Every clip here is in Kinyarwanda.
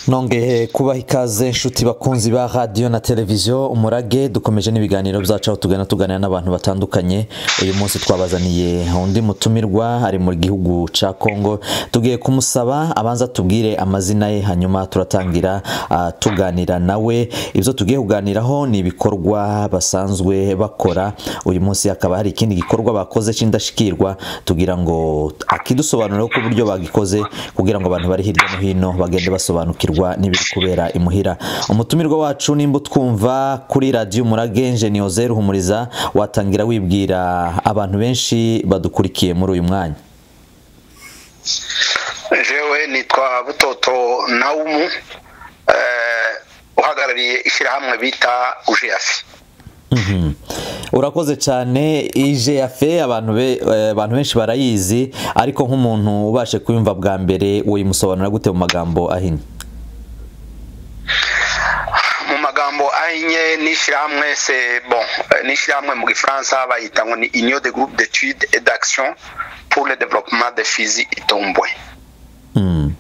nongeye kubaha ikaze inshuti bakunzi ba radiyo na televiziyo umurage dukomeje n'ibiganiro byacu aho tugana tuganira n'abantu batandukanye uyu munsi twabazaniye undi mutumirwa ari mu gihugu cya kongo tugiye kumusaba abanza tubwire amazina ye hanyuma turatangira ah, tuganira nawe ibyo tugiye kuganiraho ni ibikorwa basanzwe bakora uyu munsi hakaba hari ikindi gikorwa bakoze cy'indashyikirwa tugira ngo akidusobanurire ku buryo bagikoze kugira ngo abantu bari hirya no hino bagende basobanukirwa n'ibiri kubera imuhira umutumirwa wacu nimba utwumva kuri radiyo umurage ni ozeru ruhumuriza watangira wibwira abantu benshi badukurikiye muri uyu mwanya jewe nitwa butoto nawumu eh, uhagarariye ishyirahamwe bita ujeyafi Mhm. urakoze cyane ijeyafe abantu be- eh, abantu benshi barayizi ariko nk'umuntu ubashe kuyumva bwa mbere woyimusobanura gute mu magambo ahinnye mu magambo ahinnye n'ishyirahamwe se bon eh, n'ishyirahamwe mu gifaransa bayita ngo ni union de groupe d'étude et d'action pour le développement de fizi itombwe Mm.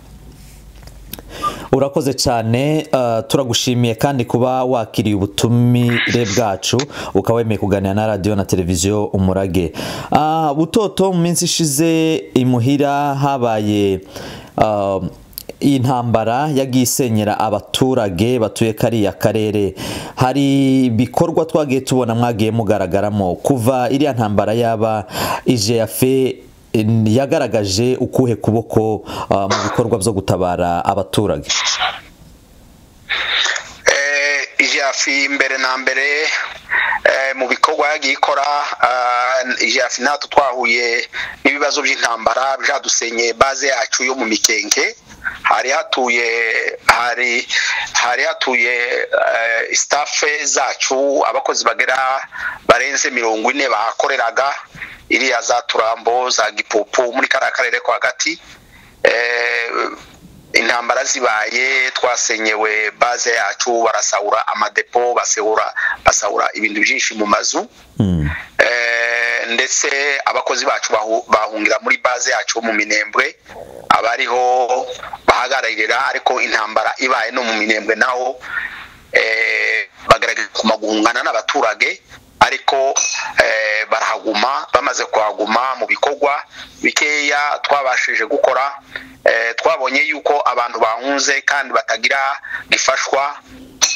urakoze cyane eh, turagushimiye kandi kuba wakiriye ubutumire bwacu ukaba wemeye kuganira na radiyo na televiziyo umurage Ah, butoto mu minsi ishize imuhira habaye ah, iyi ntambara yagiye isenyera abaturage batuye kariya karere hari ibikorwa twagiye tubona mwagiye mugaragaramo kuva iriya ntambara yaba ijeyafe yagaragaje ukuhe kuboko ah, mu bikorwa byo gutabara abaturage eh, ijafi mbere na mbere eh, mu bikorwa yagiye ikora ah, ijafi natwe twahuye n'ibibazo by'intambara byadusenyeye baze yacu yo mu mikenke hari hatuye hari hari hatuye eh, stafe zacu abakozi bagera barenze mirongo ine bahakoreraga iriya za turambo za gipupu muri kariya karere ko hagati eh, intambara zibaye twasenyewe baze yacu barasahura amadepo basahura basahura ibintu byinshi mu mazu Mm. Eh, ndetse abakozi bacu bahu- bahungira muri baze yacu mu minembwe abariho bahagararira ariko intambara ibaye no mu minembwe naho eh, bagaragaza kuguma guhungana n'abaturage ariko eh, barahaguma bamaze kuhaguma mu bikorwa bikeya twabashije gukora eh, twabonye yuko abantu bahunze kandi batagira gifashwa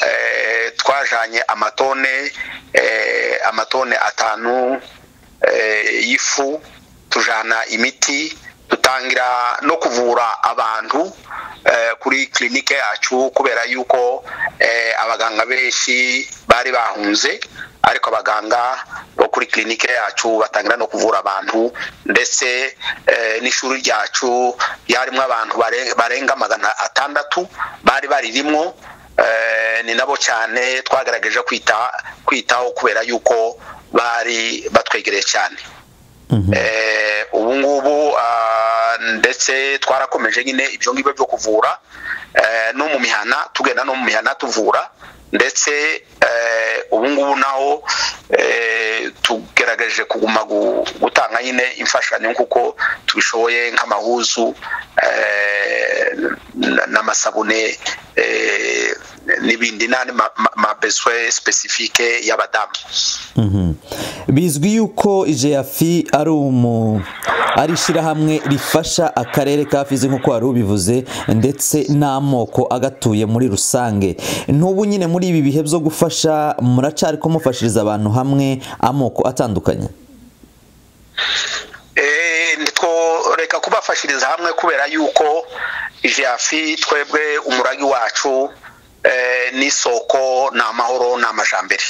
eh, twajanye amatone eh, amatone atanu eh, y'ifu tujana imiti dutangira no kuvura abantu eh, kuri klinike yacu kubera yuko eh, abaganga benshi bari bahunze ariko abaganga bo kuri klinike yacu batangira no kuvura abantu ndetse eh, n'ishuri ryacu ryarimo abantu bare- barenga magana atandatu bari baririmo Eh, ni nabo cyane twagaragaje kwita kwitaho kubera yuko bari batwegereye cyane Mhm. Eh, ubu ngubu ah, ndetse twarakomeje nyine ibyo ngibyo byo kuvura eh, no mu mihana tugenda no mu mihana tuvura ndetse eh, ubu ngubu naho eh, tugerageje kuguma gu- gutanga nyine imfashanyo kuko tubishoboye nk'amahuzu eh, n- n'amasabune eh, n'ibindi n'andi ma- ma- mabeswe specifique y'abadamu Mhm. bizwi yuko ijeyafi ari umu ari ishyirahamwe rifasha akarere ka fizi nk'uko wari ubivuze ndetse n'amoko agatuye muri rusange n'ubu nyine muri ibi bihe byo gufasha muracari ko mufashiriza abantu hamwe amoko atandukanye Eh, ntitworeka kubafashiriza hamwe kubera yuko ijafi twebwe umuragi wacu eh, n'isoko ni amahoro ni amajambere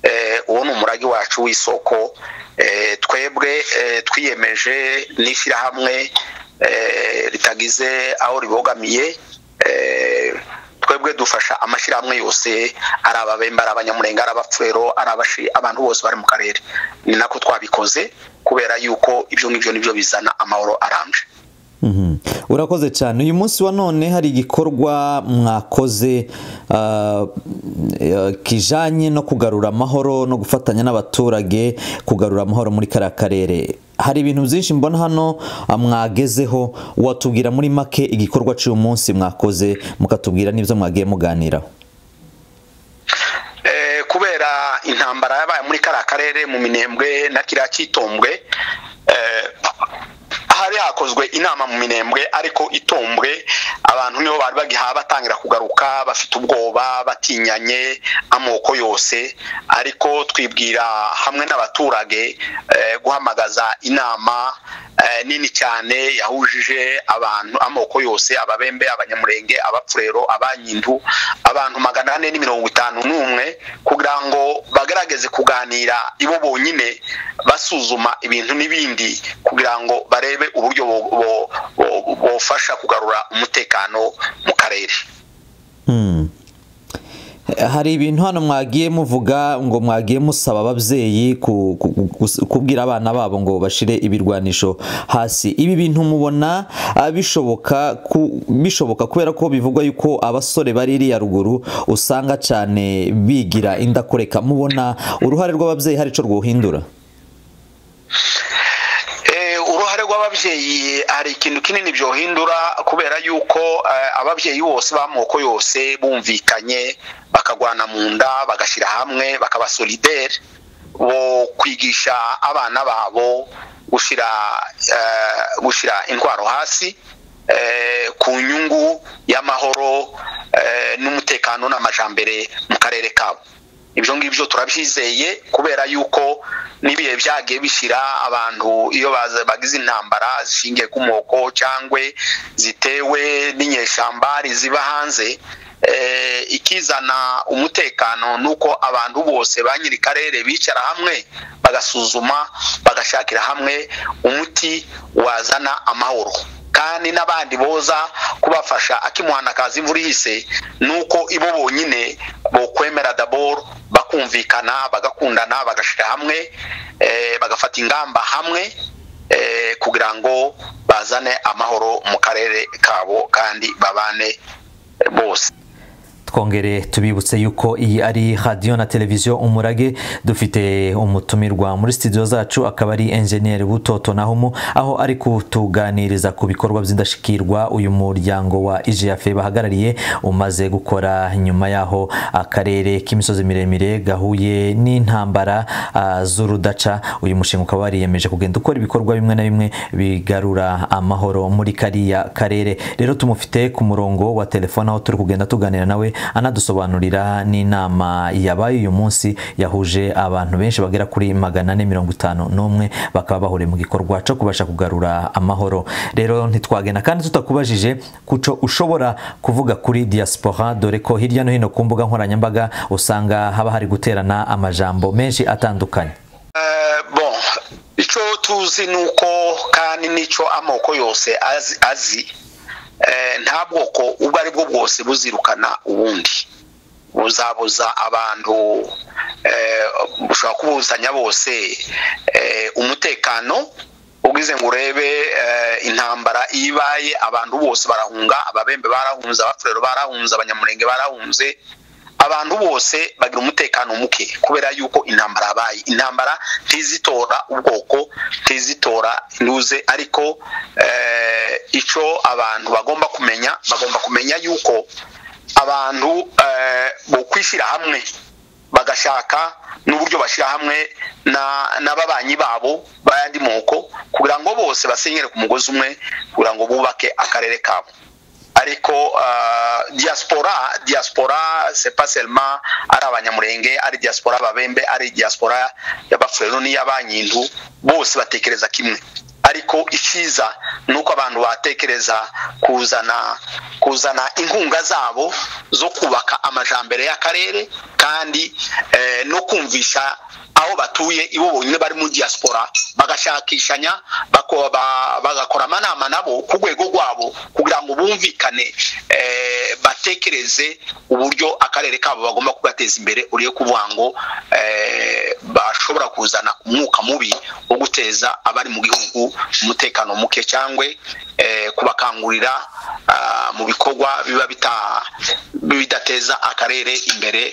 Eh, uwo ni umuragi wacu w'isoko Eh, twebwe eh, twiyemeje n'ishyirahamwe eh, ritagize aho ribogamiye eh, twebwe dufasha amashyirahamwe yose ari ababembe ari abanyamurenge ari abapfero ari abashi abantu bose bari mu karere ni nako twabikoze kubera yuko ibyo ngibyo nibyo bizana amahoro arambye Mhm. urakoze cyane uyu munsi wa none hari igikorwa mwakoze ah, eh, kijanye no kugarura amahoro no gufatanya n'abaturage kugarura amahoro muri kariya karere hari ibintu byinshi mbona hano ah, mwagezeho watubwira muri make igikorwa cy'uyu munsi mwakoze mukatubwira n'ibyo mwagiye muganiraho Eh, kubera intambara yabaye muri kariya karere mu minembwe na kiriya cyitombwe eh, hari hakozwe inama mu minembwe ariko itombwe abantu nibo bari bagiha batangira kugaruka bafite ubwoba batinyanye amoko yose ariko twibwira hamwe n'abaturage eh, guhamagaza inama eh, nini cyane yahujije abantu amoko yose ababembe abanyamurenge abapfurero abanyindu abantu magana ane n'imirongo itanu n'umwe kugira ngo bagaragaze kuganira ibo bonyine basuzuma ibintu n'ibindi kugira ngo barebe uburyo bo- bo- bo- bofasha kugarura umutekano mu karere Hmm. hari ibintu hano mwagiye muvuga ngo mwagiye musaba ababyeyi ku- ku- ku- kus- kubwira abana babo ngo bashire ibirwanisho hasi ibi bintu mubona ah, bishoboka ku- bishoboka kubera ko bivugwa yuko abasore bari iriya ruguru usanga cyane bigira indakoreka mubona uruhare rw'ababyeyi hari icyo rwuhindura Eh, uruhare rw'ababyeyi hari ikintu kinini byohindura kubera yuko eh, ababyeyi bose b'amoko yose bumvikanye bakagwana mu nda bagashyira hamwe bakaba solideri bo kwigisha abana babo gushyira eh, gushyira intwaro hasi eh, ku nyungu y'amahoro eh, n'umutekano n'amajambere mu karere kabo ibyo ngibyo turabyizeye kubera yuko n'ibihe byagiye bishyira abantu iyo baza- bagize intambara zishingiye ku moko cyangwa zitewe n'inyeshambari ziba hanze eh, ikizana umutekano ni uko abantu bose ba nyiri karere bicara hamwe bagasuzuma bagashakira hamwe umuti wazana amahoro kandi n'abandi boza kubafasha akimuhana akaza imvura ihise nuko ibo bonyine bokwemera daboro bakumvikana bagakundana bagashyira hamwe eh, bagafata ingamba hamwe eh, kugira ngo bazane amahoro mu karere kabo kandi babane eh, bose twongere tubibutse yuko iyi ari radiyo na televiziyo umurage dufite umutumirwa muri studio zacu akaba ari enjeniyeri butoto nahumu aho ari kutuganiriza ku bikorwa by'indashyikirwa uyu muryango wa ijiyafe bahagarariye umaze gukora nyuma yaho akarere k'imisozi miremire gahuye n'intambara ah, z'urudaca uyu mushinga ukaba wariyemeje kugenda ukora ibikorwa bimwe na bimwe bigarura amahoro muri kariya karere rero tumufite ku murongo wa telefone aho turi kugenda tuganira nawe anadusobanurira n'inama yabaye uyu munsi yahuje abantu benshi bagera kuri magana ane mirongo itanu n'umwe bakaba bahuriye mu gikorwa cyo kubasha kugarura amahoro rero ntitwagenda kandi tutakubajije kuco ushobora kuvuga kuri diaspora dore ko hirya no hino ku mbuga nkoranyambaga usanga haba hari guterana amajambo menshi atandukanye Eh, bon icyo tuzi ni uko kandi n'icyo amoko yose azi azi eh, nta bwoko ubwo ari bwo bwose buzirukana ubundi buzabuza abantu eh, bushobora kubuzanya bose eh, umutekano ugize ngo urebe eh, intambara iyo ibaye abantu bose barahunga ababembe barahunze abafurero barahunze abanyamurenge barahunze abantu bose bagira umutekano muke kubera yuko intambara yabaye intambara ntizitora ubwoko ntizitora ntuze ariko eh, icyo abantu bagomba kumenya bagomba kumenya yuko abantu eh, bo kwishyira hamwe bagashaka n'uburyo bashyira hamwe na- n'ababanyi babo b'ayandi moko kugira ngo bose basenyere ku mugozi umwe kugira ngo bubake akarere kabo ariko ah, diaspora diaspora c'est pas seulement ari abanyamurenge ari diaspora ababembe ari diaspora y'abafurero n'iy'abanyindu bose batekereza kimwe ariko icyiza ni uko abantu batekereza kuzana kuzana inkunga zabo zo kubaka amajambere y'akarere kandi eh, no kumvisha aho batuye ibo bonyine bari mu diaspora bagashakishanya bako- ba- bagakora amanama nabo ku rwego rwabo kugira ngo bumvikane eh, batekereze uburyo akarere kabo bagomba kugateza imbere uriye kuvuga ngo eh, ba- ashobora kuzana umwuka mubi wo guteza abari mu gihugu umutekano muke cyangwa kubakangurira ah, mu bikorwa biba bita- bidateza akarere imbere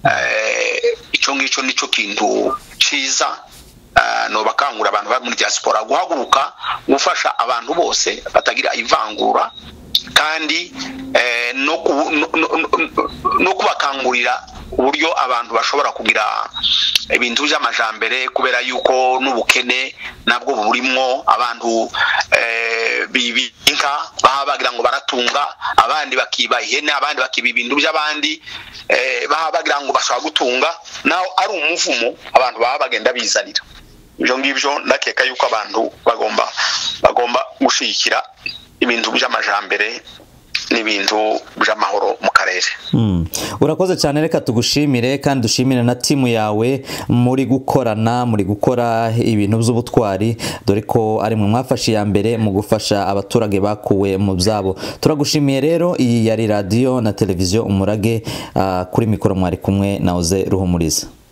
eh, icyo ngicyo nicyo kintu cyiza eh, ni ubakangura abantu bari muri diaspora guhaguruka gufasha abantu bose batagira ivangura kandi eh, no ku- no- no- no- no kubakangurira uburyo abantu bashobora kugira ibintu by'amajambere kubera yuko n'ubukene nabwo burimo abantu eh, bibi inka baba bagira ngo baratunga abandi bakiba ihene abandi bakiba ibintu by'abandi eh, baba bagira ngo bashobora gutunga naho ari umuvumo abantu baba bagenda bizanira ibyo ngibyo ndakeka yuko abantu bagomba bagomba gushyigikira ibintu by'amajambere n'ibintu by'amahoro mu karere Mm. urakoze cyane reka tugushimire kandi dushimire na timu yawe muri gukorana muri gukora ibintu by'ubutwari dore ko ari mwe mwafashe iya mbere mu gufasha abaturage bakuwe mu byabo turagushimiye rero iyi yari radiyo na televiziyo umurage ah, kuri mikoro mwari kumwe na oze ruhumuriza